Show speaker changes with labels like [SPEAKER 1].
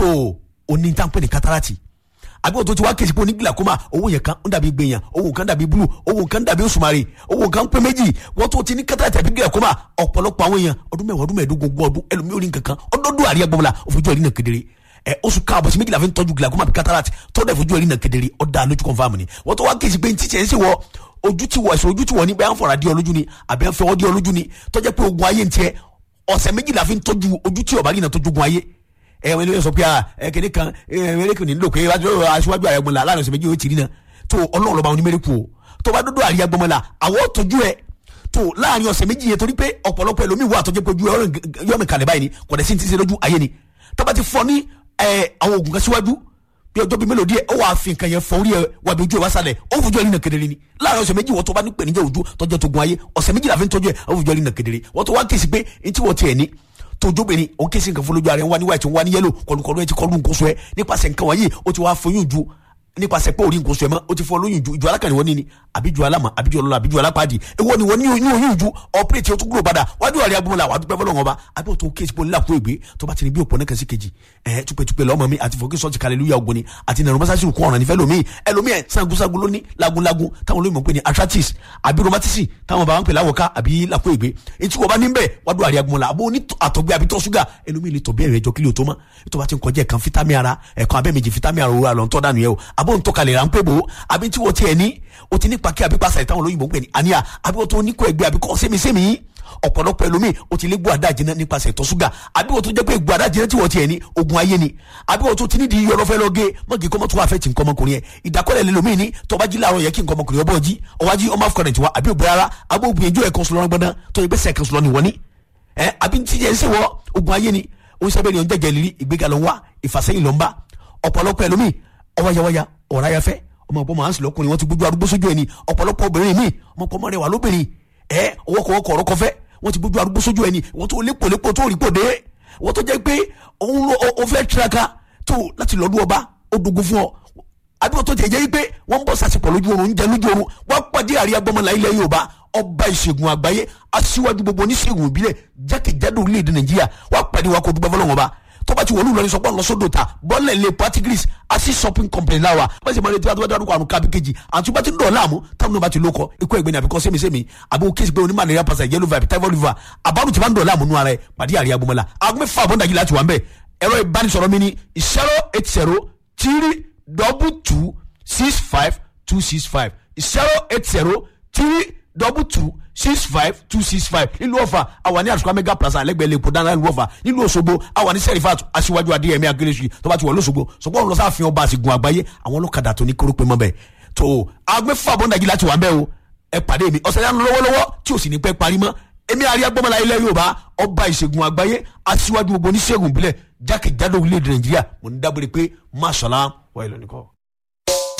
[SPEAKER 1] o ní tá à ń pè ní kátàràtì àbí òtún ti wá kèsì pé oní glaucoma owó yẹn kan ń dàbí gbẹ̀yàn owó kan dàbí blue owó kan dàbí òṣùmàrè owó kan pé méjì wọ́n tó ti ní kátàràtì àbí glaucoma ọ̀pọ̀lọpọ̀ àwọn èèyàn ọdún mẹ́wàá ọdún mẹ́ẹ̀ẹ́dógún ogún ọdún ẹlòmíì orí nǹkankan ọdọọdún àríyá gbọmọlá òfojú ẹ̀rí náà kedere ẹ oṣù káàbọ̀ sí méjìlá fi ń tọ́jú glaucoma àbí cataract tọ́jú ẹ̀fojú ẹ̀rí náà kedere ọ̀dà lójú confam ni wọ́n tó wá kèsì pé ntí tiẹ̀ ń ṣe wọ ojú ti wọ ẹ̀sùn ojú ti wọ ní bẹ́ẹ̀ ń fọ̀rọ̀ adé ọlójú ni àbí ń fẹ́ ọdí ọlójú ni tọ́jú pé ogun ayé ń tiẹ̀ ọ̀sẹ̀ méjìlá fi ń tọ́jú ojú tí ọ̀bá rí náà tọ́jú ogun ayé ẹ wọn lè sọ pé ẹ kéde kan ẹ mẹrẹkù ní nílò pé aṣíwájú ààrẹ gbọmọlá láàrin ọ̀sẹ̀ méjì yóò ti rí náà tó ọlọ́run lọ́ba onímẹ̀rẹ̀kù o tó bá dúdú àríyá gbọmọlá àwọn tọ́jú ẹ tó láàrin ọ̀sẹ̀ méjì yẹn torí pé ọ̀pọ̀lọpọ̀ ẹlòmíì wà tọ́jú pé ojú yọ̀mì kalẹ̀ báyìí ni kò dẹ̀ sí ti ṣe lójú ayé ni tó bá ti fọ ní àwọn oògùn kan síwájú bí ọjọ́ bíi mélòó díẹ̀ ó wàá fi nǹkan yẹn fọ orí ẹ wà bí ojú ẹ wá sálẹ̀ ó fojú ẹ rí nà kedere ni láàrin ọ̀sẹ̀ méjì wọ́n tó bá ní pèníjà ojú tọ́jú tó gun ayé ọ̀sẹ̀ méjì la fi ń tọ́jú ẹ ó fojú ẹ rí nà kedere wọ́n tó wá kèsì pé ntí wọ́n tiẹ̀ ní tójóbìnrin o kí n sì nǹkan fọlójú ara ẹ wá ní white wá ní yellow kọlùkọlù ẹ ti kọlu nǹkan sọ ẹ nípasẹ̀ nǹkan wọ̀nyí o ti wá foyún ju nípasẹ̀ pé orí nǹkan sọ ẹ mọ́ o ti fọ lóyún ju ìjọ alákànní wọn ní ni àbíjú alámà àbíjú ọlọ́lá àbíjú alápàdé èwo ni wọ́n ní oyún ju ọ̀pẹ́rẹ́tì o tún kúrò padà wájú àríyá gbọ́mọlá wà dúpẹ́ fọlọ́wọ́n ọba àbí o tó kéésì pé onílà kó ègbé tó bá ti ní bí òpó náà kẹsí kejì ẹ̀ túpẹ́túpẹ́ lọ́mọ mi àti fòkè sọ́ọ̀tì kàlẹ́lúyà ògbóni àti nàrọ̀ mọ́sáàsì kún ọ̀ràn nífẹ̀ẹ́ lómi ẹlòmí ẹ̀ sangunsangun lóní lagunlagun táwọn olóyìnbó pè ní arthritis àbí rheumatism táwọn bá ń pè láwọ̀ká àbí làkó ègbé etí wọ́n bá ní bẹ́ẹ̀ wájú àríyá gbọ́mọlá àbó ní àtọ̀gbẹ́ àbí tọ́ ṣúgà ẹlòmí lè tọ̀ bí ẹ̀rẹ̀ ẹjọ́ kílíò tó mọ́ ètò bá ti ń kọjá ẹ̀kan fítàmì ara ẹ̀kan abẹ́ méjì fítàmì ara òwúrọ̀ àlọ́ ń tọ́ dànù yẹ o àbó ń tọ́kalẹ̀ ráńpẹ́ bò ó àbí tí wọ́n tiẹ̀ ní o ti ní pàkí àbí pàṣẹ táwọn olóyìnbó ń pè ní àníyà àbí wọ́n tó ní kó ẹgbẹ́ àbí kọ́ sẹ́mi-sẹ́mi ọ̀pọ̀lọpọ̀ ẹlòmíì o ti lé gbọ́ àdá jiná nípasẹ̀ ìtọ̀ ṣúgà àbí wọ́n tó jẹ́ pé gbọ́ àdá jiná tí wọ́n tiẹ̀ ní ogun ayé ni àbí wọ́n tó ti ní di yọrọ fẹ́ lọ gé mọ́gì kọ́mọ́ tó wà fẹ́ ti nǹkan ọmọkùnrin yẹn ìdákọ́lẹ̀ lẹ́lòmíì ní tọ́ba jí láàárọ̀ yẹ kí nǹkan ọmọkùnrin ọbọ̀ jí ọwájí ọmọ afcon ti wa àbí òbí rárá àbí òbí ẹjọ́ ẹ̀kan sọlọ́rọ́ gbọ́dán tó yẹ bẹ́sẹ̀ kan sọlọ́ ni wọ́n ní ẹ àbí tí yẹn ń sèwọ́ ogun ayé ni ó ń sábẹ́ ni ọ̀njẹ́ jẹ̀lírí ìgbéga ló ń wá ìfàsẹ́yìn ló ń bá ọ̀pọ̀lọpọ̀ ẹlòmíì ọwáyáwáyá ọ̀ráyáfẹ́ ọmọ ọ̀pọ̀ máa ń sùn lọ́kùnrin wọn ti gbójú arúgbó sójú ẹni ọ̀pọ̀lọpọ̀ obìnrin míì ọmọ ọ̀pọ̀ mọ́rẹ̀ wà lóbìnrin ẹ ọwọ́kọ̀wọ́kọ̀ ọ̀rọ̀ kọfẹ́ wọ́n ti gbójú arúgbó sójú ẹni wọ́n tó lépolépo tó rí pòdé wọ́n tó jẹ́ pé òun ó fẹ́ tiraka tó láti lọ́dún ọba ó dogun fún ọ àbí wọ́n tó tẹ̀ jẹ́ pé wọ́n ń bọ̀ sàṣepọ̀ lójú oorun ń jẹ lójú oorun wọ́n pàdé àríyá gbọ́mọlá ilẹ̀ Yorùbá ọba ìṣègùn àgbáyé aṣíwájú gbogbo oníṣègùn ìbílẹ̀ jákèjádò orílẹ̀-èdè Nàìjíríà wọ́n pàdé wa kó dúpẹ́ fọlọ́wọ́n ọba tọ́ba ti wọlé ìlọrin sọpọ́ lọ́sọ̀dọ̀ ta bọ́ọ̀lẹ̀ lè patigris asi shopping company láwa bá ṣe máa retí wàá tó bá dárúkọ àrùn kábí kejì àti bá ti ń dọ̀ láàmú táwọn náà bá ti lóko ikú ẹgbẹ́ ni àbíkọ́ sẹ́mi-sẹ́mi àbí o kéésì pé onímọ̀ àlẹ́yà pàṣẹ yellow vibe typhoid fever àbárù tí bá ń dọ̀ láàmú nù ara ẹ̀ pàdé àríyá gbọmọlá aago mẹ́fà àbọ̀ndàjì láti wà ń bẹ̀ ẹ̀rọ ìbánisọ̀rọ̀ mi ni zero eight zero three double two six five two six five zero eight zero three double two six five two six five nílùú ọ̀fà àwa ní àtúkọ̀ mega plaza lẹ́gbẹ̀ẹ́ lẹ́kọ̀ọ́ dáná nílùú ọ̀fà nílùú òṣogbo àwa ní sẹ́rífàtù aṣíwájú adéyẹmí akérésì tó bá ti wọ̀ lọ́sọ̀gbọ̀ sọ̀gbọ́n ọ̀run lọ́sàáfin ọba àsìgùn àgbáyé àwọn ọlọ́kadà tó ní kórópè mọ́ bẹ́ẹ̀ tó agbẹ́fà bọ́ndàjì láti wà ń bẹ́ o ẹ pàdé mi ọ̀sẹ̀ yánu lọ́wọ́lọ́wọ́ tí ò sì ní pẹ́ parí mọ́ èmi àríyá gbọ́mọlá ilẹ̀ yorùbá ọba ìṣègùn àgbáyé aṣíwájú gbogbo oníṣègùn ìbílẹ̀ jákèjádò orílẹ̀-èdè nàìjíríà mo ní dábòrè pé máṣọ́lá wà ìlọ́nìkọ́.